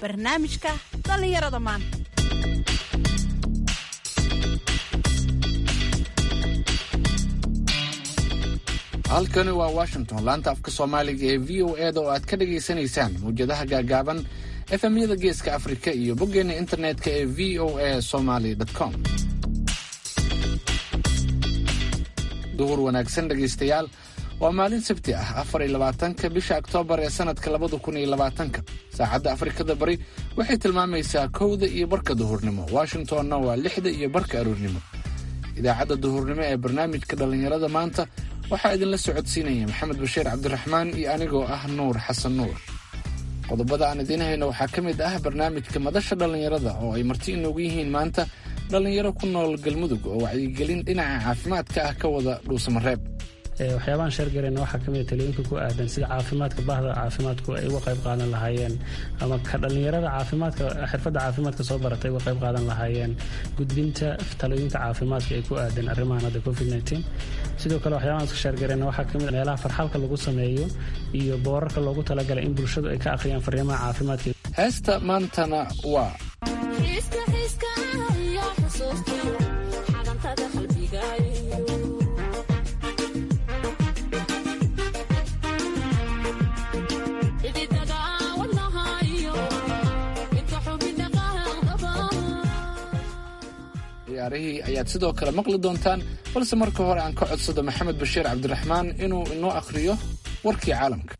barnaamijka dhallinyarada maanta halkani waa washington laanta afka soomaaliga ee v o eda oo aad ka dhagaysanaysaan mawjadaha gaagaaban efemyada geeska afrika iyo boggeena internetka ee v o a somaly com duhur wanaagsan dhegaystayaal waa maalin sabti ah afar iyo labaatanka bisha oktoobar ee sanadka labada kun iyo labaatanka saacadda afrikada bari waxay tilmaamaysaa kowda iyo barka duhurnimo washingtonna waa lixda iyo barka aroornimo idaacadda duhurnimo ee barnaamijka dhallinyarada maanta waxaa idinla socodsiinaya maxamed bashiir cabdiraxmaan iyo anigoo ah nuur xasan nuur qodobada aan idiin hayno waxaa ka mid ah barnaamijka madasha dhallinyarada oo ay marti inoogu yihiin maanta dhallinyaro ku nool galmudug oo wacyigelin dhinaca caafimaadka ah ka wada dhuusamareeb waxyaabahan sheergarayna waxaa ka mida talooyinka ku aadan sida caafimaadka bahda caafimaadku ay uga qayb qaadan lahaayeen ama ka dhallinyarada caafimaadka xirfadda caafimaadka soo baratay uga qayb qaadan lahaayeen gudbinta talooyinka caafimaadka ay ku aadan arrimahan hadda covid sidoo kale waxyaabahan iska sheergarayna waxaa ka mid meelaha farxalka lagu sameeyo iyo boorarka loogu talagalay in bulshadu ay ka akhriyaan fariimaha caafimaadka heesta maantana waa ciyaarihii ayaad sidoo kale maqli doontaan balse marka hore aan ka codsado maxamed bashiir cabdiraxmaan inuu inoo akhriyo warkii caalamka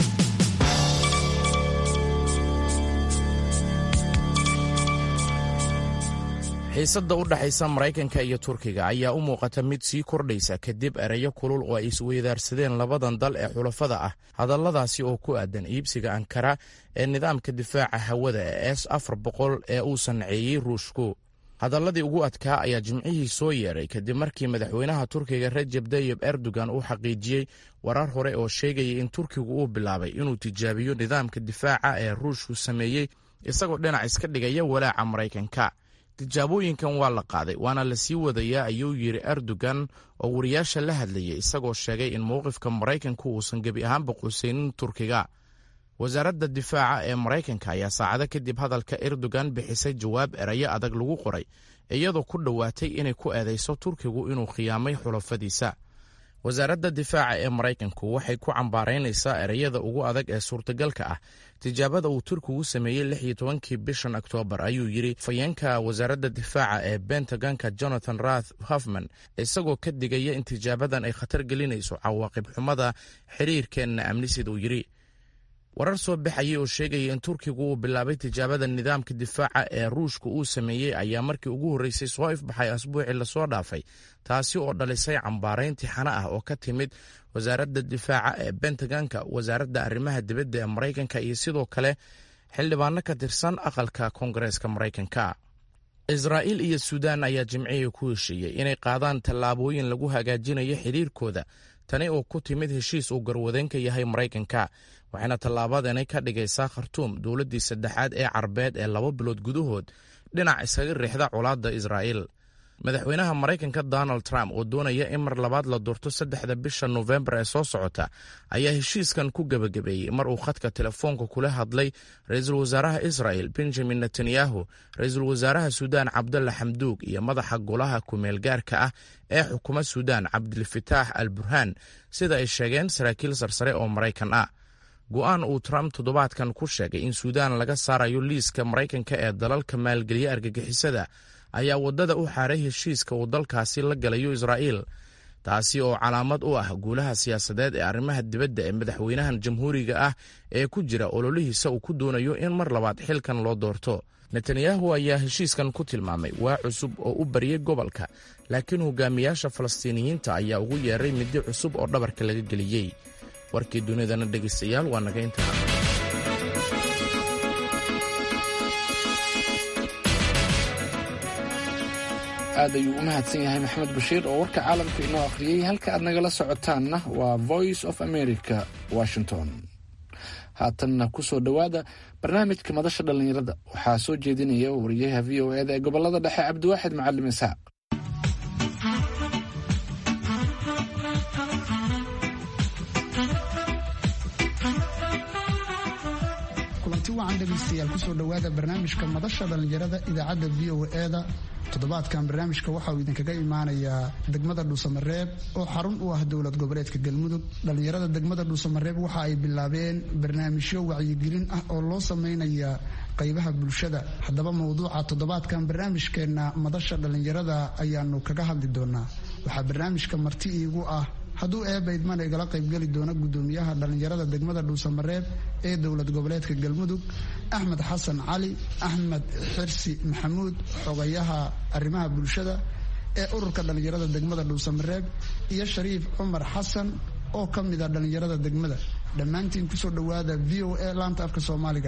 xiisadda u dhexaysa maraykanka iyo turkiga ayaa u muuqata mid sii kordhaysa kadib ereyo kulul oo ay isweydaarsadeen labadan dal ee xulafada ah hadalladaasi oo ku aadan iibsiga ankara ee nidaamka difaaca hawada ee s afar boqol ee uu sanceeyey ruushku hadalladii ugu adkaa ayaa jimcihii soo yeedhay kadib markii madaxweynaha turkiga rajeb tayib erdogan uu xaqiijiyey warar hore oo sheegayay in turkigu uu bilaabay inuu tijaabiyo nidaamka difaaca ee ruushku sameeyey isagoo dhinac iska dhigaya walaaca maraykanka tijaabooyinkan waa la qaaday waana la sii wadayaa ayuu yidhi erdogan oo wariyaasha la hadlayay isagoo sheegay in mowqifka maraykanku uusan gebi ahaanba qusaynin turkiga wasaaradda difaaca ee maraykanka ayaa saacado kadib hadalka erdogan bixisay jawaab erayo adag lagu qoray iyadoo ku dhowaatay inay ku eedayso turkigu inuu khiyaamay xulafadiisa wasaaradda difaaca ee maraykanku waxay ku cambaaraynaysaa ereyada ugu adag ee suurtagalka ah tijaabada uu turkigu sameeyey lix iyo tobankii bishan oktoobar ayuu yidhi fayeenka wasaaradda difaaca ee bentagonka jonathan rath hofman isagoo ka digaya in tijaabadan ay khatar gelinayso cawaaqib xumada xiriirkeenna amni sida uu yidhi warar soo baxayay oo sheegaya in turkigu uu bilaabay tijaabada nidaamka difaaca ee ruushka uu sameeyey ayaa markii ugu horreysay soo ifbaxay asbuucii lasoo dhaafay taasi oo dhalisay cambaarayn tixano ah oo ka timid wasaaradda difaaca ee bentagonka wasaaradda arrimaha dibadda ee maraykanka iyo sidoo kale xildhibaano ka tirsan aqalka koongareeska maraykanka israa'iil iyo suudaan ayaa jimcihii ku heshiiyey inay qaadaan tallaabooyin lagu hagaajinayo xidhiirkooda tani oo ku timid heshiis uu garwadeenka yahay maraykanka waxayna tallaabadani ka dhigaysaa khartuum dowladdii saddexaad ee carbeed ee laba bilood gudahood dhinac iskaga riixda colaadda israa'iil madaxweynaha maraykanka donald trump oo doonaya in mar labaad la doorto saddexda bisha nofembar ee soo socota ayaa heshiiskan ku gebagabeeyey mar uu khadka telefoonka kula hadlay ra-iisul wasaaraha israel benjamin netanyahu ra-iisul wasaaraha suudaan cabdalla xamduug iyo madaxa golaha kumeel gaarka ah ee xukuma suudaan cabdilfataax al burhaan sida ay sheegeen saraakiil sarsare oo maraykan ah go'aan uu trump toddobaadkan ku sheegay in suudaan laga saarayo liiska maraykanka ee dalalka maalgeliya argagixisada ayaa waddada u xaaray heshiiska uu dalkaasi la galayo israa'iil taasi oo calaamad u ah guulaha siyaasadeed ee arrimaha dibadda ee madaxweynahan jamhuuriga ah ee ku jira ololihiisa uu ku doonayo in mar labaad xilkan loo doorto netanyahu ayaa heshiiskan ku tilmaamay waa cusub oo u baryay gobolka laakiin hogaamiyaasha falastiiniyiinta ayaa ugu yeeray middi cusub oo dhabarka laga geliyey warkii dunidana dhegaystayaal waa naga intaa aad ayuu u mahadsan yahay maxamed bashiir oo warka caalamka inoo akhriyey halka aad nagala socotaanna waa voice of america washington haatanna ku soo dhowaada barnaamijka madasha dhallinyarada waxaa soo jeedinaya wariyaha v o eda ee gobolada dhexe cabdiwaaxid macalim isaaq wacan dhegaystayaal kusoo dhowaada barnaamijka madasha dhallinyarada idaacadda v o e-da toddobaadkan barnaamijka waxa uu idinkaga imaanayaa degmada dhuusamareeb oo xarun u ah dowlad goboleedka galmudug dhallinyarada degmada dhuusamareeb waxa ay bilaabeen barnaamijyo wacyigelin ah oo loo sameynaya qaybaha bulshada haddaba mowduuca toddobaadkan barnaamijkeenna madasha dhallinyarada ayaanu kaga hadli doonaa waxaa barnaamijka marti iigu ah hadduu eebaydman igala qaybgeli doona gudoomiyaha dhallinyarada degmada dhuusamareeb ee dowlad goboleedka galmudug axmed xasan cali axmed xirsi maxamuud xogayaha arrimaha bulshada ee ururka dhallinyarada degmada dhuusamareeb iyo shariif cumar xasan oo ka mida dhallinyarada degmada dhammaantiin kusoo dhowaada v o a laanta afka soomaaliga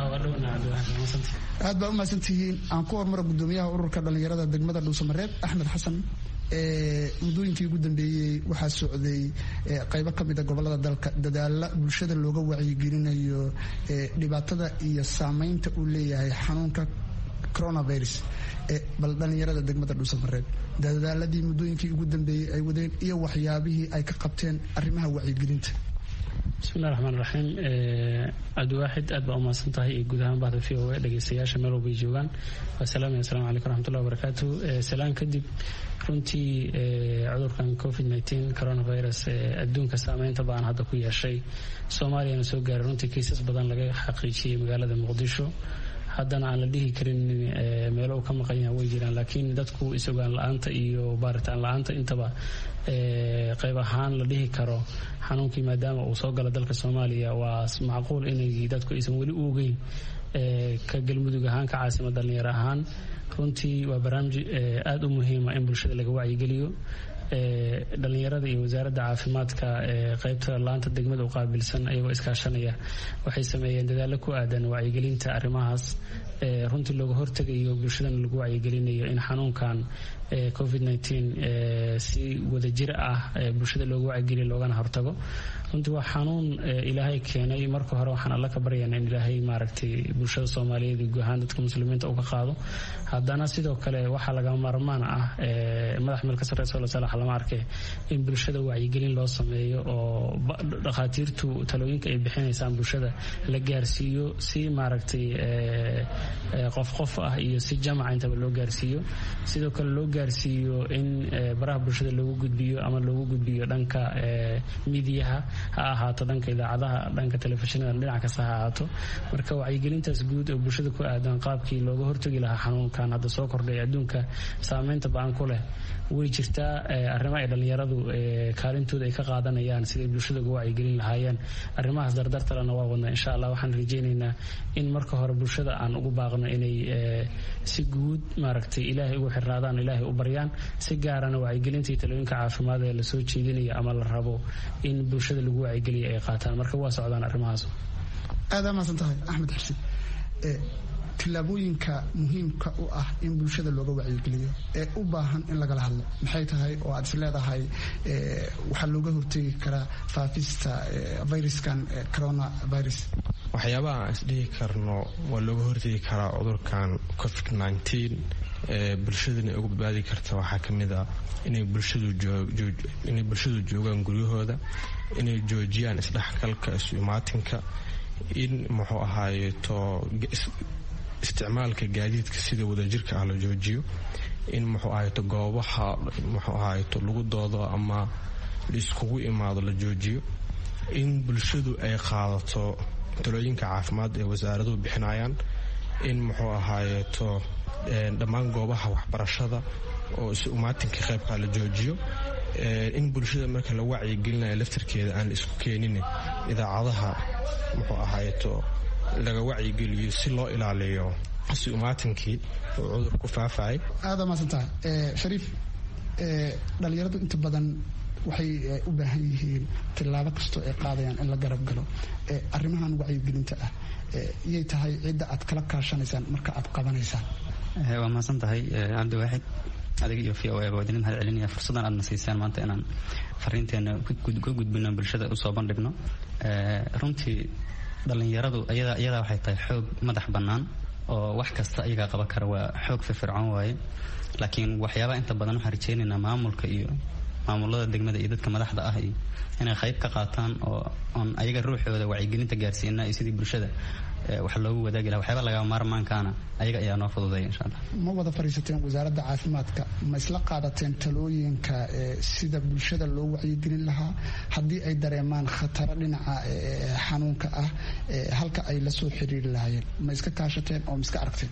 aad baa umahadsantihiin aan ku hormaro gudoomiyaha ururka dhallinyarada degmada dhuusamareeb axmed xasan muddooyinkii ugu dambeeyey waxaa socday qaybo ka mida gobolada dalka dadaala bulshada looga wacyigelinayo dhibaatada iyo saameynta uu leeyahay xanuunka coronavirus bal dhallinyarada degmada dhuusamareeb dadaaladii muddooyinkii ugu dambeeyey ay wadeen iyo waxyaabihii ay ka qabteen arrimaha wacyigelinta bismillahi raxmaan raxiim cabdiwaaxid aad baa umahadsan tahay iyo guud ahaan bahda v o a dhegeystayaasha meel walbay joogaan waasalaamaya asalamu calaykum raxmatullahi wabarakaatu salaan kadib runtii cudurkan covid nteen coronavirus adduunka saameynta baan hadda ku yeeshay soomaaliyana soo gaaray runtii kiisas badan laga xaqiijiyey magaalada muqdisho haddana aan la dhihi karin meelo uu ka maqan yaha way jiraan laakiin dadku is-ogaan la-aanta iyo baaritaan la-aanta intaba qayb ahaan la dhihi karo xanuunkii maadaama uu soo galo dalka soomaaliya waa macquul inay dadku aysan weli u ogeyn ka galmudug ahaan ka caasima dhallinyaro ahaan runtii waa barnaamij aada u muhiima in bulshada laga wacyigeliyo dhalinyarada iyo wasaaradda caafimaadka qaybta laanta degmada u qaabilsan ayagoo iskaashanaya waxay sameeyeen dadaalo ku aadan wacyigelinta arrimahaas runtii looga hortegayo bulshadana lagu wacyigelinayo in xanuunkan covid si wadajir ah bulshada looga wacyigeliyo loogana hortago runtii waa xanuun ilaahay keenay marka hore waxaan alla ka baryana in ilaahay maaragtay bulshada soomaaliyeed iyo guud ahaan dadka muslimiinta uu ka qaado haddana sidoo kale waxaa lagama maarmaan ah madax meel ka sarreysa oo salax lama arke in bulshada wacyigelin loo sameeyo oo dhakhaatiirtu talooyinka ay bixinaysaan bulshada la gaarsiiyo si maaragtay qof qof ah iyo si jamaca intaba loo gaarsiiyo sidoo kale loo gaarsiiyo in baraha bulshada loogu gudbiyo ama loogu gudbiyo dhanka midiyaha ha ahaato dhanka idaacadaha dhanka telefishinada dhinac kasta ha ahaato marka wacyigelintaas guud oo bulshada ku aadan qaabkii looga hortagi lahaa xanuunkan hadda soo kordhay adduunka saameynta ba-an ku leh way jirtaa arrimo ay dhallinyaradu kaalintooda ay ka qaadanayaan siday bulshada uga wacyigelin lahaayeen arrimahaas dardartalena waa wadnaa insha allah waxaan rajaynaynaa in marka hore bulshada aan ugu baaqno inay si guud maaragtay ilaahay ugu xirnaadaan ilaahay u baryaan si gaarana wacyigelinta iyo talooyinka caafimaad ee lasoo jeedinayo ama la rabo in bulshada lagu wacyigeliya ay qaataan marka waa socdaan arrimahaas aada maasan tahay axmed xirsin tillaabooyinka muhiimka u ah in bulshada looga wacyigeliyo ee u baahan in lagala hadlo maxay tahay oo aad is leedahay waxaa looga hortegi karaa faafista viruskan coronavirus waxyaabaha aan isdhihi karno waa looga hortegi karaa cudurkan covid nteen ee bulshadana uga badbaadi karta waxaa ka mid ah inay bulshadinay bulshadu joogaan guryahooda inay joojiyaan isdhexgalka isu imaatinka in muxuu ahaayeto isticmaalka gaadiidka sida wadajirka ah la joojiyo in muxuu ahayto goobaha muxuu ahayto lagu doodo ama laiskugu imaado la joojiyo in bulshadu ay qaadato talooyinka caafimaad ee wasaaraduhu bixinayaan in muxuu ahaayeto dhammaan goobaha waxbarashada oo isu umaatinka qaybkaa la joojiyo in bulshada marka la wacyigelinayo laftarkeeda aan la isku keenin idaacadaha muxuu ahaayeto laga wacyigeliyo si loo ilaaliyo si umaatinkii oo cudur ku faafayay aada maasan tahay shariif dhalinyaradu inta badan waxay u baahan yihiin tillaabo kastoo ay qaadayaan in la garab galo arrimahan wacyigelinta ah iyay tahay cidda aad kala kaashanaysaan marka aad qabanaysaan waa mahadsan tahay cabdiwaaxid adiga iyo v o a waa idin mahad celinaya fursaddan aadna siisaan maanta inaan fariinteena ka gudbino bulshada usoo bandhigno runtii dhallinyaradu iyadaa waxay tahay xoog madax bannaan oo wax kasta iyagaa qaban kara waa xoog firfircoon waaye laakiin waxyaabaha inta badan waxaan rajeynaynaa maamulka iyo maamulada degmada iyo dadka madaxda ah iyo inay qayb ka qaataan oo oon ayaga ruuxooda wacyigelinta gaarsiina iyo sidii bulshada wax loogu wadaagi laha waxyaaba lagaa maarmaankaana ayaga ayaa noo fududeeya insha allah ma wada fadhiisateen wasaaradda caafimaadka ma isla qaadateen talooyinka sida bulshada loo wacyigelin lahaa haddii ay dareemaan khataro dhinaca xanuunka ah halka ay la soo xiriiri lahaayeen ma iska kaashateen oo ma iska aragteen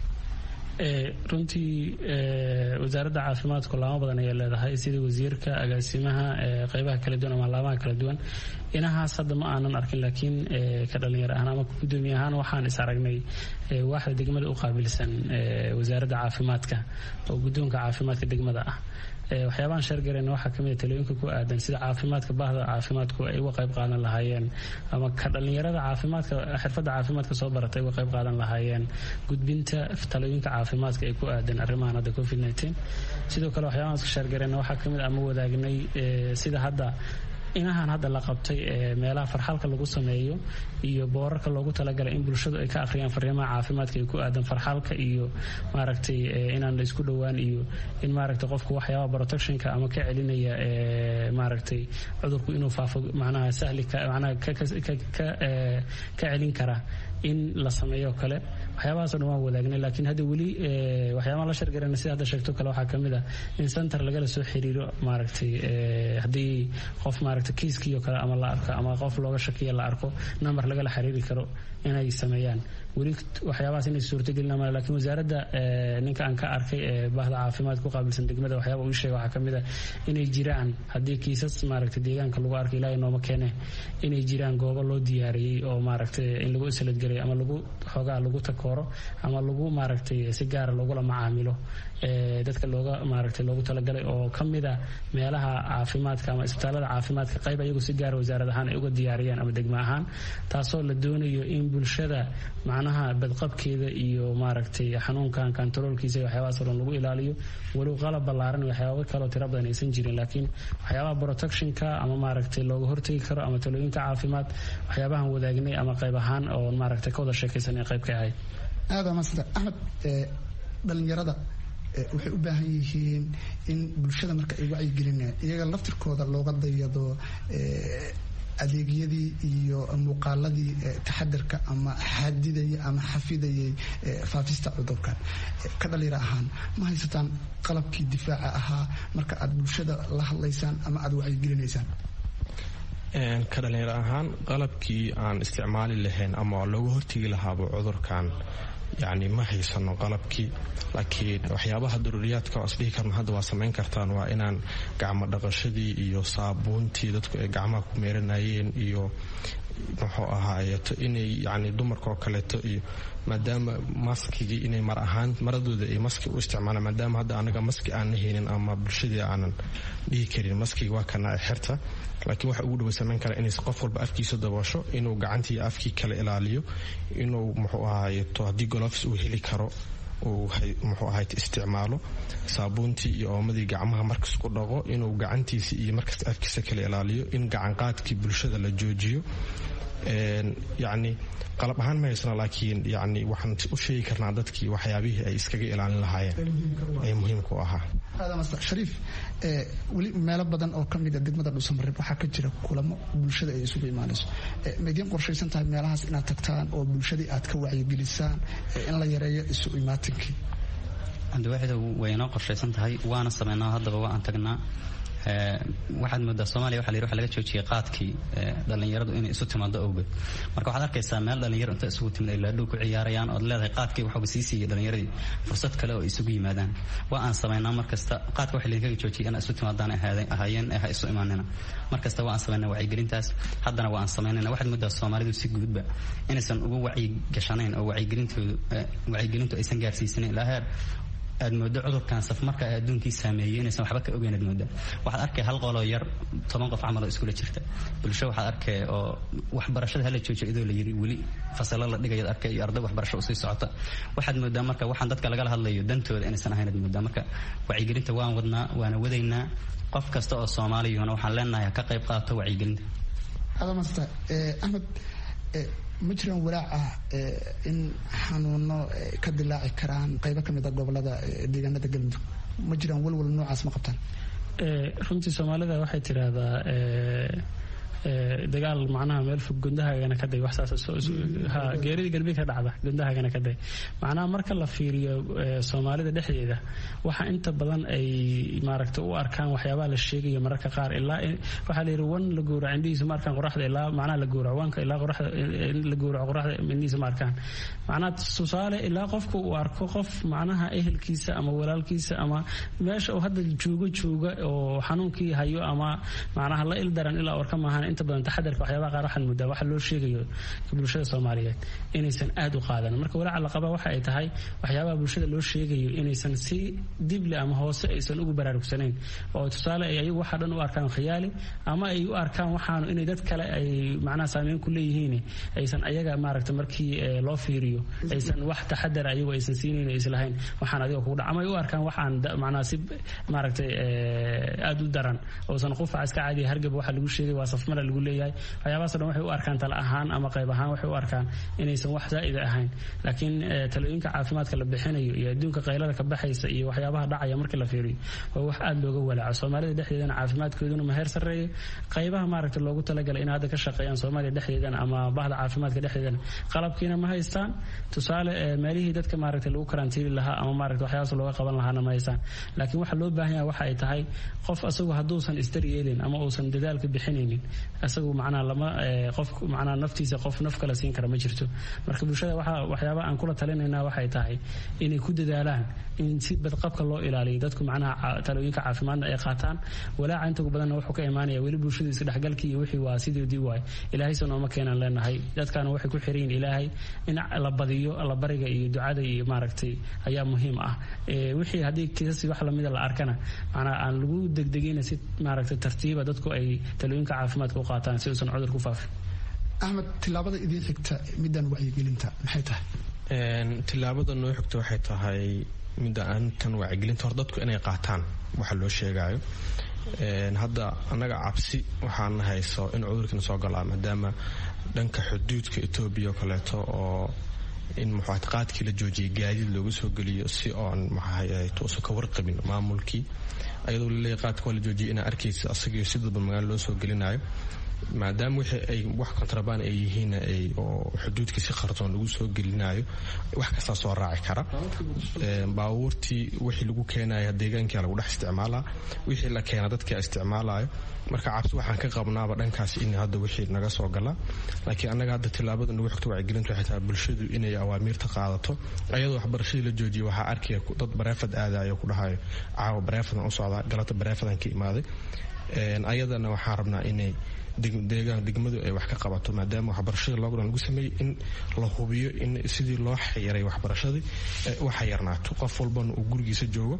runtii wasaaradda caafimaadku laamo badan ayay leedahay sida wasiirka agaasimaha qeybaha kala duwan ama laamaha kala duwan inahaas hadda ma aanan arkin laakiin ka dhalinyaro ahaan ama gudoomiye ahaan waxaan is aragnay waaxda degmada u qaabilsan wasaaradda caafimaadka oo guddoonka caafimaadka degmada ah waxyaabahan sheergareyna waxaa kamid talooyinka ku aadan sida caafimaadka bahda caafimaadku ay uga qayb qaadan lahaayeen ama ka dhalinyarada caafimaadka xirfadda caafimaadka soo barata ay uga qayb qaadan lahaayeen gudbinta talooyinka caafimaadka ay ku aadan arrimahan hadda covid nteen sidoo kale waxyaabahan iska sheergareyna waxaa kamid ama wadaagnay sida hadda inahan hadda la qabtay ee meelaha farxalka lagu sameeyo iyo boorarka loogu talagalay in bulshadu ay ka akhriyaan fariimaha caafimaadka ay ku aadan farxalka iyo maaragtay inaan la isku dhowaan iyo in maaragtay qofku waxyaaba protectionka ama ka celinaya maaragtay cudurku inuu faafo macnaha sahli macnaha ka celin kara in la sameeyo kale waxyaabahaasoo dhan waan wadaagnay laakiin hadda weli waxyaabaha la shargarana sida hadda sheegto kale waxaa kamid ah in center lagala soo xiriiro maaragtay haddii qof maaragtay kiiskii oo kale ama la arko ama qof looga shakiya la arko number lagala xiriiri karo inay sameeyaan weli waxyaabahaas inay suurtagelin ma lakiin wasaaradda ninka aan ka arkay ee bahda caafimaad ku qaabilsan degmada waxyaaba uu sheega waxaa kamid ah inay jiraan haddii kiisas maaragtay deegaanka lagu arko ilaahay nooma keene inay jiraan goobo loo diyaariyey oo maaragtay in lagu isladgelay ama lagu xoogaa lagu takooro ama lagu maaragtay si gaara loogula macaamilo dadka looga maaragtay loogu talagalay oo kamid a meelaha caafimaadka ama isbitaalada caafimaadka qayb ayagu si gaara wasaarad ahaan ay uga diyaariyeen ama degmo ahaan taasoo la doonayo in bulshada macnaha badqabkeeda iyo maaragtay xanuunkan kantaroolkiisa iyo waxyaabahaasoo dhan lagu ilaaliyo walow qalab ballaaran waxyaaba kaloo tiro badan aysan jirin laakiin waxyaabaha protectionka ama maaragtay looga hortegi karo ama talooyinka caafimaad waxyaabahan wadaagnay ama qayb ahaan oo maaragtay ka wada sheekaysan ee qayb ka ahayd aada maasanta axmed dhalinyarada waxay u baahan yihiin in bulshada marka ay wacyigelinayaan iyaga laftirkooda looga dayado adeegyadii iyo muuqaaladii taxadarka ama xadidayay ama xafidayay faafista cudurkan ka dhalinyaro ahaan ma haysataan qalabkii difaaca ahaa marka aad bulshada la hadlaysaan ama aad wacyigelinaysaan ka dhalinyaro ahaan qalabkii aan isticmaali lahayn ama looga hortegi lahaaba cudurkan yacni ma haysano qalabkii laakiin waxyaabaha daruuriyaadka oo isdhihi karna hadda waa samayn kartaan waa inaan gacmo dhaqashadii iyo saabuuntii dadku ay gacmaha ku meeranayeen iyo muxuu ahaayeeto inay yacni dumarka oo kaleeto iyo maadaama maskigii inay mar ahaan maradooda ay maski u isticmaalaan maadaama hadda anaga maski aanna haynin ama bulshadii aanan dhihi karin maskiga waa kana xirta laakiin waxa ugu dhaway samayn kara inays qof walba afkiisa daboosho inuu gacantii afkii kala ilaaliyo inuu muxuu ahaayeeto haddii golofs uu heli karo uu muxuu ahayd isticmaalo saabuuntii iyo oomadii gacmaha markas ku dhaqo inuu gacantiisa iyo markasta afkiisa kala ilaaliyo in gacanqaadkii bulshada la joojiyo yacni qalab ahaan ma haysano laakiin yani waxaan u sheegi karnaa dadkii waxyaabihii ay iskaga ilaalin lahaayeen ee muhiimka u ahaa shariif weli meelo badan oo kamida degmada dhuusamareeb waxaa ka jira kulamo bulshada ay isugu imaanayso ma idiin qorshaysan tahay meelahaas inaad tagtaan oo bulshadii aad ka wacyigelisaan in la yareeyo isu imaatinkii cabdiwaaxida way inoo qorshaysan tahay waana sameynaa haddaba waa aan tagnaa waxaad moodaa soomaliya waxa la yidhi waxa laga joojiyay qaadkii dhallinyaradu inay isu timaado awgeed marka waxaad arkaysaa meel dhallinyaro inta isugu timid ay laadhow ku ciyaarayaan ood leedahay qaadkii waxuba sii siiyey dhallinyaradii fursad kale oo isugu yimaadaan waa aan samaynaa markasta qaadka waxa laydinkaga joojiyay inaa isu timaadaan ahaayeen ee ha isu imaanina markasta waa aan samaynaa wacyigelintaas haddana waa aan samaynayna waxaad moodaa soomaalidu si guudba inaysan ugu wacyigashanayn oo wacyigelintoodu wacyigelintu aysan gaarsiisanayn ilaa heer aad moodo cudurkan safmarka ee adduunkii saameeyey inaysan waxba ka ogeyn aad mooda waxaad arkay hal qoloo yar toban qof camal oo iskula jirta bulsho waxaad arkay oo waxbarashada hala joojo idoo la yiri weli fasalo la dhigayaad arkay iyo arday waxbarasho usii socota waxaad moodaa marka waxaan dadka lagala hadlayo dantooda inaysan ahayn aad moodaa marka wacyigelinta waan wadnaa waana wadaynaa qof kasta oo soomaaliyuhuna waxaan leenahay ka qayb qaato wacyigelinta adamasta axmed ma jiraan walaac ah in xanuuno ka dilaaci karaan qaybo ka mid a gobolada deegaanada galmudug ma jiraan walwal noocaas ma qabtaan runtii soomaalida waxay tidhaahdaa dagaal macnaha meel fog gundahagana ka day wax saas geeridii galbeed ka dhacda gundahagana ka day macnaha marka la fiiriyo soomaalida dhexdeeda waxa inta badan ay maaragta u arkaan waxyaabaha la sheegayo mararka qaar ilaa waxaa la yidhi wan la gowraco indhihiisa ma arkaan qoraxda ilaa macnaha la gowraco wanka ilaa qoraxda la gowraco qoraxda indhihiisa ma arkaan macnaha tusaale ilaa qofka uu arko qof macnaha ehelkiisa ama walaalkiisa ama meesha uu hadda joogo jooga oo xanuunkii hayo ama macnaha la ildaran ilaa orka maahan inta badan taxadarka waxyaabaha qaar waxaan muddaa waxa loo sheegayo bulshada soomaaliyeed inaysan aad u qaadan marka walaaca la qaba waxa ay tahay waxyaabaha bulshada loo sheegayo inaysan si dible ama hoose aysan ugu baraarugsanayn oo tusaale ay ayagu waxa dhan u arkaan khiyaali ama ay u arkaan waxaanu inay dad kale ay macnaha saameyn ku leeyihiin aysan ayaga maaragta markii loo fiiriyo aysan wax taxadar ayagu aysan siinayn islahayn waxaan adiga kugu dhac ama ay u arkaan waxaan macnaha si maaragtay aad u daran oosan qufaca iska caadiya hargab waxa lagu sheegay waa safmara lagu leeyahay waxyaabahaas dhan waxay u arkaan tala ahaan ama qayb ahaan waxay u arkaan inaysan wax zaa'ida ahayn laakiin talooyinka caafimaadka la bixinayo iyo adduunka qaylada ka baxaysa iyo waxyaabaha dhacaya markii la fiiriyo waa wax aad looga walaaco soomaalida dhexdeedana caafimaadkooduna ma heer sarreeyo qaybaha maaragta loogu talagalay in hadda ka shaqeeyaan soomaaliya dhexdeedana ama bahda caafimaadka dhexdeedana qalabkiina ma haystaan tusaale meelihii dadka maaragta lagu karantiili lahaa ama maaragta waxyaabaas looga qaban lahaana ma haystaan laakiin waxa loo baahan yahay waxa ay tahay qof asagu hadduusan isdar yeelin ama uusan dadaalka bixinaynin asagu macnaha lama qof macnaha naftiisa qof naf kale siin kara ma jirto marka bulshada waxa waxyaabaha aan kula talinaynaa waxay tahay inay ku dadaalaan in si badqabka loo ilaaliyo dadku macnaha talooyinka caafimaadna ay qaataan walaaca inta ugu badanna wuxuu ka imaanaya weli bulshada isdhexgalkii iyo wixii waa sidoodii waay ilaahaysa nooma keenaan leenahay dadkaana waxay ku xiran yihin ilaahay in la badiyo allabariga iyo ducada iyo maaragtay ayaa muhiim ah wixii haddii kiisasi wax lamida la arkana macnaa aan lagu degdegina si maaragtay tartiiba dadku ay talooyinka caafimaadka u qaataan si uusan cudur ku faafin axmed tilaabada idiin xigta midaan wacyigelinta maxay tahay tilaabada noo xigta waxay tahay midda aantan wacyigelinta hor dadku inay qaataan waxa loo sheegayo hadda annaga cabsi waxaan hayso in cudurkiina soo galaa maadaama dhanka xuduudka etoobiya oo kaleeto oo in muxaatiqaadkii la joojiyay gaadiid looga soo geliyo si oon maxaahaytuusan ka warqabin maamulkii ayadoo laleeyahy qaadka waa la joojiyay inaa arkaysa asagio si dadba magaalo loo soo gelinayo maadaama wixii ay wax kontrabaan ay yihiin oo xuduudkii si qarsoon lagu soo gelinayo wax kastaa soo raaci kara baabuurtii wixii lagu keenaya deegaankia lagu dhex isticmaalaa wixii la keena dadkia isticmaalayo marka cabsi waxaan ka qabnaaba dhankaas in hadda wixii naga soo gala laakiin annaga hadda tilaabada nagu xigto wacyigelintu waxay tahay bulshadu inay awaamiirta qaadato ayadoo waxbarashadii la joojiyay waxaa arkaya dad bareefad aadayo ku dhahayo caawa bareefadan u socdaa galata bareefadan ka imaaday ayadana waxaan rabnaa inay deegaan degmadu ay wax ka qabato maadaama waxbarashada lockdown lagu sameeyey in la hubiyo in sidii loo xayiray waxbarashadii u xayarnaato qof walbana uu gurigiisa joogo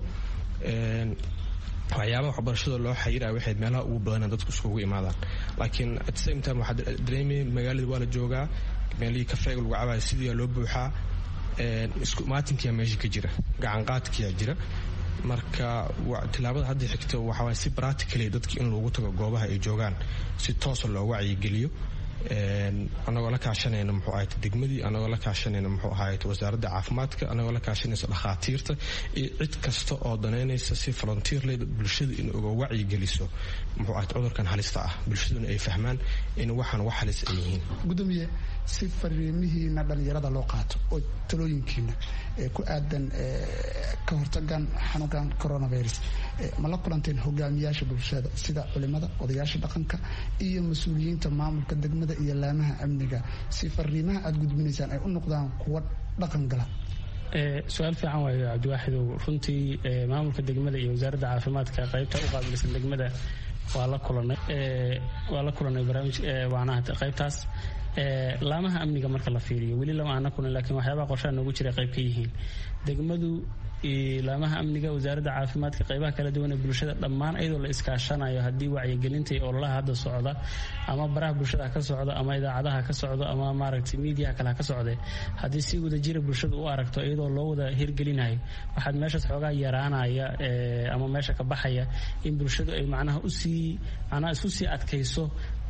waxyaabaha waxbarashada loo xayiraya waxay meelaha ugu badana dadku iskugu imaadaan laakiin at same time waxaa dareemaya magaalada waa la joogaa meelihii kafeega lagu cabaya sidii loo buuxaa isku maatinkiyaa meesha ka jira gacanqaadkiyaa jira marka tilaabada hadda xigta waxawaay si practically dadki in loogu tago goobaha ay joogaan si toosa loo wacyigeliyo anagoo la kaashanayna muxuu ahayd degmadii anagoo la kaashanayna muxuu ahayd wasaaradda caafimaadka anagoo la kaashanaysa dhakhaatiirta iyo cid kasta oo danaynaysa si volunteerley bulshada in uga wacyigeliso muxuu ahayd cudurkan halista ah bulshaduna ay fahmaan in waxaan wax halis ay yihiin gudoomiye si fariimihiina dhalinyarada loo qaato oo talooyinkiina ku aadan ka hortagan xanuunkan coronavirus ma la kulanteen hogaamiyaasha bulshada sida culimada odayaasha dhaqanka iyo mas-uuliyiinta maamulka degmada iyo laamaha amniga si fariimaha aad gudbinaysaan ay u noqdaan kuwa dhaqan gala su-aal fiican waayo cabdiwaaxidow runtii maamulka degmada iyo wasaaradda caafimaadka qaybta u qaabilsan degmada waa la kulanay waa la kulanay barnaamij waanaha qaybtaas laamaha amniga marka la fiiriyo weli lama aana kulan laakiin waxyaabaha qorshaha noogu jira qayb ka yihiin degmadu laamaha amniga wasaaradda caafimaadka qaybaha kala duwan ee bulshada dhammaan iyadoo la iskaashanayo haddii wacyigelinta iyo ololaha hadda socda ama baraha bulshada ha ka socdo ama idaacadaha ha ka socdo ama maaragtay miidiyaha kale ha ka socdee haddii si wadajira bulshadu u aragto iyadoo loo wada hirgelinayo waxaad meeshaas xoogaa yaraanaya ama meesha ka baxaya in bulshadu ay macnaha usii macnaha isku sii adkayso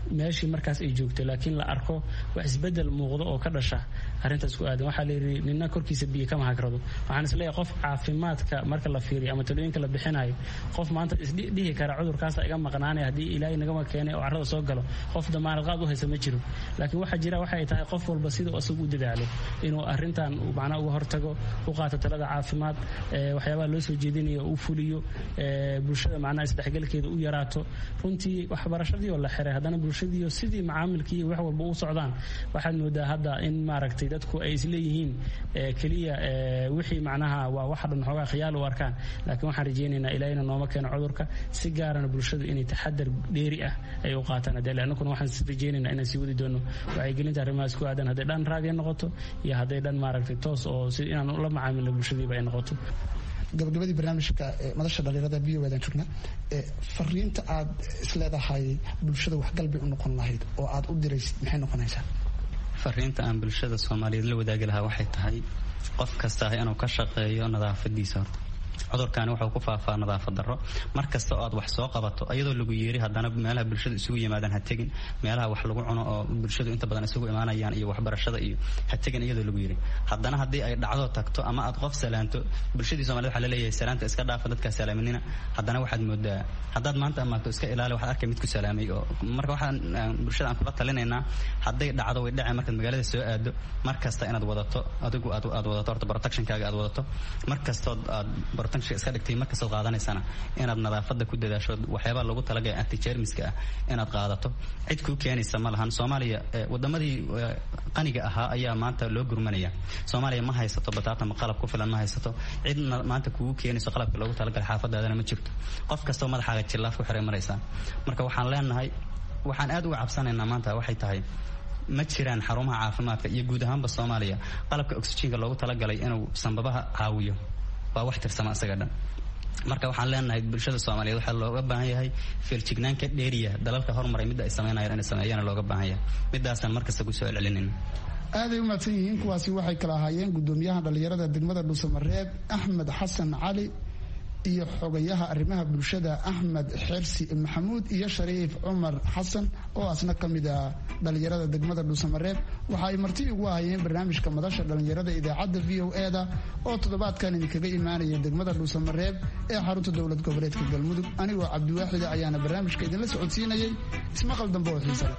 meeshii markaas ay joogto laakiin la arko wax isbedel muuqdo oo ka dhasha arrintaas ku aadan waxaa layidhi nina korkiisa biyo kama hagrado waxaan isleeyahay qof caafimaadka marka la fiiriyo ama talooyinka la bixinayo qof maanta isdhihi kara cudurkaasa iga maqnaanaya haddii ilaahay nagama keenay oo carrada soo galo qof damaanad qaad u haysa ma jiro laakiin waxaa jira waxay tahay qof walba sida isagu u dadaalo inuu arrintan macnaha uga hortago u qaato talada caafimaad waxyaabaha loo soo jeedinayo u fuliyo bulshada macnaha isdhexgalkeeda u yaraato runtii waxbarashadii oo la xiray haddana bulshadiiyo sidii macaamilkii wax walba u socdaan waxaad moodaa hadda in maaragtay dadku ay isleeyihiin keliya wixii macnaha waa waxa dhan xoogaa khiyaal u arkaan laakiin waxaan rajaynaynaa ilaahina nooma keeno cudurka si gaarana bulshadu inay taxadar dheeri ah ay u qaataan hadee annaguna waxaan rajaynaynaa inaan sii wadi doono wacyigelinta arrimahaas ku aadan hadday dhan raadiya noqoto iyo hadday dhan maaragtay toos oo si inaan la macaamilno bulshadiiba ay noqoto gabagabadii barnaamijka madasha dhalinyarada v o dan joogna fariinta aad isleedahay bulshada waxgalbay u noqon lahayd oo aad u diraysid maxay noqonaysaa fariinta aan bulshada soomaaliyeed la wadaagi lahaa waxay tahay qof kasta inuu ka shaqeeyo nadaafadiisa horta cudurkaani wuxuu ku faafaa nadaafad darro mar kasta oo aad wax soo qabato iyadoo lagu yeeri haddana meelaha bulshada isugu yimaadaan ha tegin meelaha wax lagu cuno oo bulshadu inta badan isugu imaanayaan iyo waxbarashada iyo ha tegin iyadoo lagu yeeri haddana haddii ay dhacdo tagto ama aad qof salaanto bulshadii somaliyed waxaa laleeyahay salaanta iska dhaafa dadkaa salaaminina haddana waxaad moodaa haddaad maanta amaato iska ilaali waxaad arkay mid ku salaamay oo marka waxaan bulshada aan kula talinaynaa hadday dhacdo way dhacay markaad magaalada soo aado mar kasta inaad wadato adigu aad aad wadato horta protectionkaaga aad wadato mar kastood aad protection iska dhigtay markastood qaadanaysana inaad nadaafada ku dadaasho waxyaabaha lagu talagaya antijermiska ah inaad qaadato cid kuu keenaysa ma lahan soomaaliya wadamadii qaniga ahaa ayaa maanta loo gurmanaya soomaaliya ma haysato bataata ma qalab ku filan ma haysato cid maanta kugu keenayso qalabka loogu talagalay xaafadaadana ma jirto qof kastoo madaxaaga jillaaf ku xiray maraysaa marka waxaan leenahay waxaan aad uga cabsanaynaa maanta waxay tahay ma jiraan xarumaha caafimaadka iyo guud ahaanba soomaaliya qalabka oxyjiinka loogu talagalay inuu sanbabaha caawiyo waa wax tirsama isaga dhan marka waxaan leenahay bulshada soomaaliyeed waxaa looga baahan yahay feeljignaan dheeriya dalalka hormaray midda ay sameynayaan inay sameeyana looga baahan yahay midaasaan markasta kusoo celcelinayna aaday u mahadsan yihiin kuwaasi waxay kala ahaayeen gudoomiyaha dhallinyarada degmada dhuusamareeb axmed xasan cali iyo xogayaha arrimaha bulshada axmed xersi maxamuud iyo shariif cumar xasan oo asna ka mid ah dhallinyarada degmada dhuusamareeb waxa ay marti ugu ahayeen barnaamijka madasha dhallinyarada idaacadda v o e da oo toddobaadkan idinkaga imaanaya degmada dhuusamareeb ee xarunta dowlad goboleedka galmudug anigoo cabdiwaaxida ayaana barnaamijka idinla socodsiinayay ismaqal dambe oo xiisale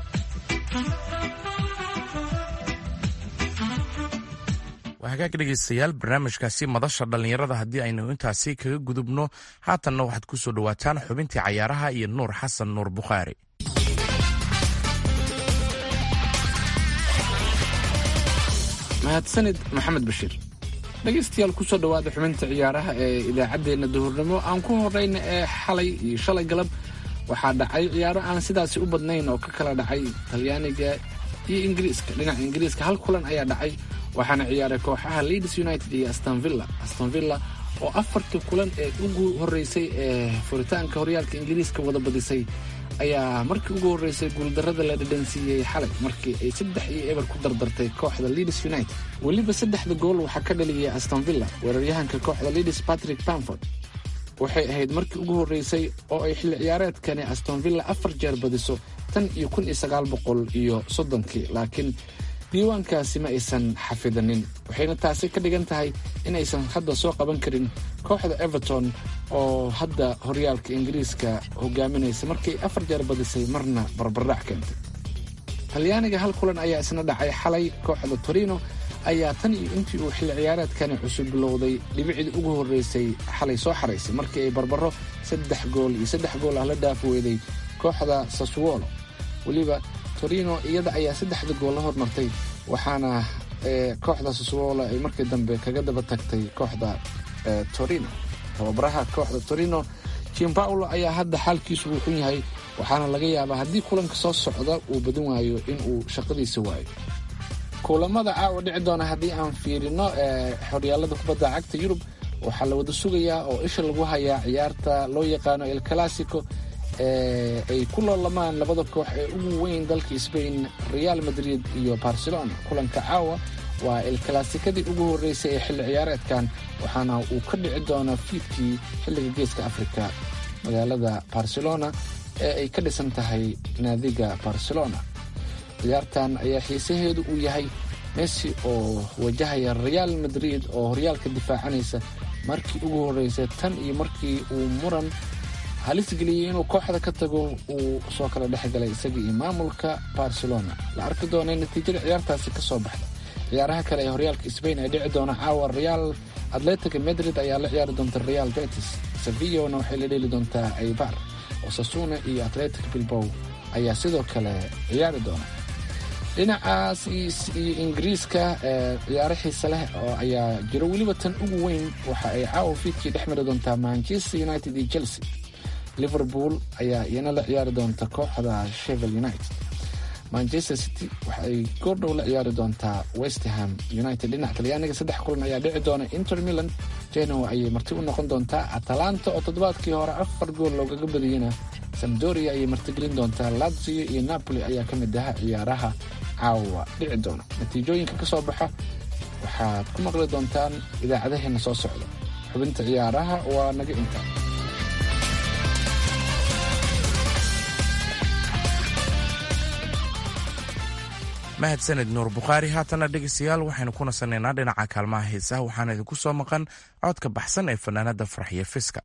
hagaag dhegaystayaal barnaamijkaasi madasha dhallinyarada haddii aynu intaasi kaga gudubno haatanna waxaad ku soo dhowaataan xubintii cayaaraha iyo nuur xasan nuur bukhaari mahadsanid maxamed bashiir dhegaystayaal kusoo dhowaada xubinta ciyaaraha ee idaacaddeenna duhurnimo aan ku horeyna ee xalay iyo shalay galab waxaa dhacay ciyaaro aan sidaasi u badnayn oo ka kala dhacay talyaaniga iyo ingiriiska dhinaca ingiriiska hal kulan ayaa dhacay waxaana ciyaaray kooxaha leeds united iyo astonvilla astonvilla oo afartii kulan ee ugu horreysay ee furitaanka horyaalka ingiriiska wada badisay ayaa markii ugu horreysay guuldarrada la dhadhansiiyey xalay markii ay saddex iyo eber ku dardartay kooxda leeds united weliba saddexda gool waxaa ka dhaliyay astonvilla weeraryahanka kooxda leeds patrick bamford waxay ahayd markii ugu horreysay oo ay xilli ciyaareedkani astonvilla afar jeer badiso tan iyo kun iyo sagaal boqol iyo soddonkii laakiin diiwaankaasi ma aysan xafidanin waxayna taasi ka dhigan tahay inaysan hadda soo qaban karin kooxda everton oo hadda horyaalka ingiriiska hogaaminaysa markay afar jeer badisay marna barbardhac keentay talyaaniga hal kulan ayaa isna dhacay xalay kooxda torino ayaa tan iyo intii uu xilli ciyaareedkani cusub bilowday dhibicdii ugu horreysay xalay soo xaraysay markii ay barbaro saddex gool iyo saddex gool ah la dhaaf weyday kooxda saswolo weliba torino iyada ayaa saddexda gool la hormartay waxaana kooxda saswolo ay markii dambe kaga daba tagtay kooxda torino tababaraha kooxda torino jimpaulo ayaa hadda xaalkiisu wuu xun yahay waxaana laga yaabaa haddii kulanka soo socda uu badin waayo inuu shaqadiisa waayo kulamada caawa dhici doona haddii aan fiirino xoryaalada kubadda cagta yurub waxaa la wada sugayaa oo isha lagu hayaa ciyaarta loo yaqaano el classico ay ku loolamaan labada koox ee ugu weyn dalka sbain real madrid iyo barcelona kulanka caawa waa el classicadii ugu horreysay ee xilli ciyaareedkan waxaana uu ka dhici doonaa fiidkii xilliga geeska africa magaalada barcelona ee ay ka dhisan tahay naadiga barcelona ciyaartan ayaa xiisaheedu uu yahay messi oo wajahaya real madrid oo horyaalka difaacanaysa markii ugu horreysay tan iyo markii uu muran halis geliyey inuu kooxda ka tago uu soo kala dhex galay isaga iyo maamulka barcelona la arki doona natiijada ciyaartaasi ka soo baxda ciyaaraha kale ee horyaalka sbain ee dhici doona caawa real atletica madrid ayaa la ciyaari doonta real betis sevillona waxay la dheeli doontaa aibar osasuna iyo atletic bilbow ayaa sidoo kale ciyaari doona dhinacaas iyo ingiriiska ciyaaro xiise leh oo ayaa jiro weliba tan ugu weyn waxa ay caawa fiidkii dhex mari doontaa manchester united iyo chelsea liverpool ayaa iyana la ciyaari doonta kooxda shevel united manchester city waxa ay goordhow la ciyaari doontaa westham united dhinaca talyaaniga saddex kulan ayaa dhici doona inter milan genoa ayay marti u noqon doontaa atalanta oo toddobaadkii hore afar gool loogaga badiyena samdoria ayay martigelin doontaa lazio iyo napoli ayaa ka mid aha ciyaaraha caawa dhici doona natiijooyinka ka soo baxa waxaad ku maqli doontaan idaacadaheena soo socda xubinta ciyaaraha waa naga intaa mahadsaned nuur bukhaari haatana dhegeystayaal waxaynu ku nasanaynaa dhinaca kaalmaha heesaha waxaana idinku soo maqan codka baxsan ee fanaanada farxiyo fiska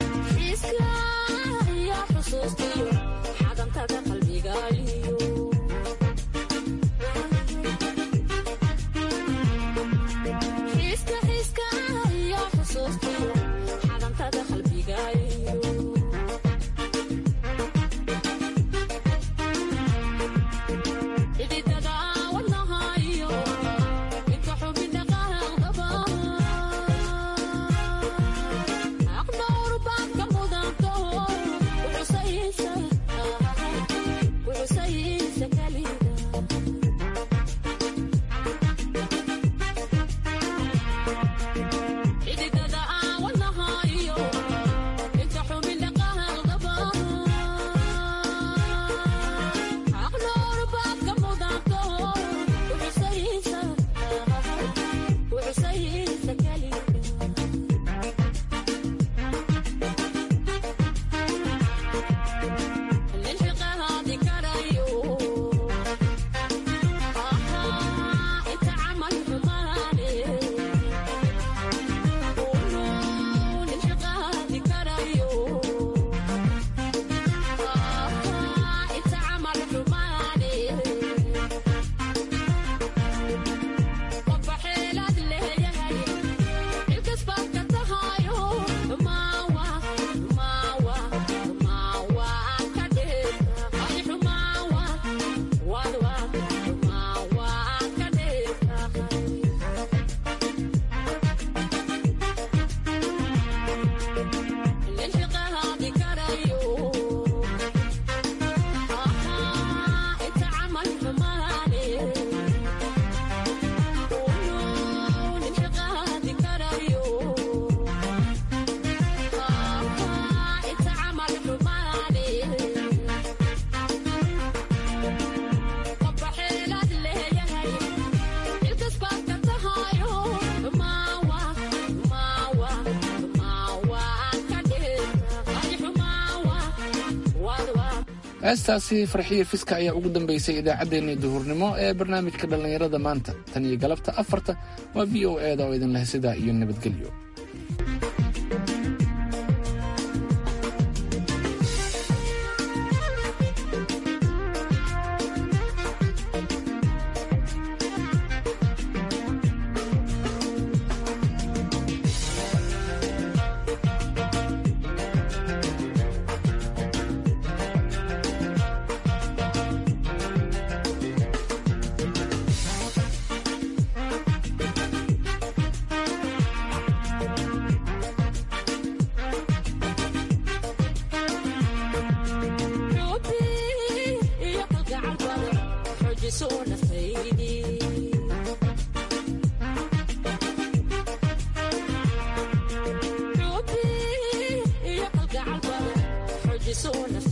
heestaasi farxiyo fiska ayaa ugu dambeysay idaacaddeenii duhurnimo ee barnaamijka dhallinyarada maanta tan iyo galabta afarta waa v o e da oo idin leh sidaa iyo nabadgelyo so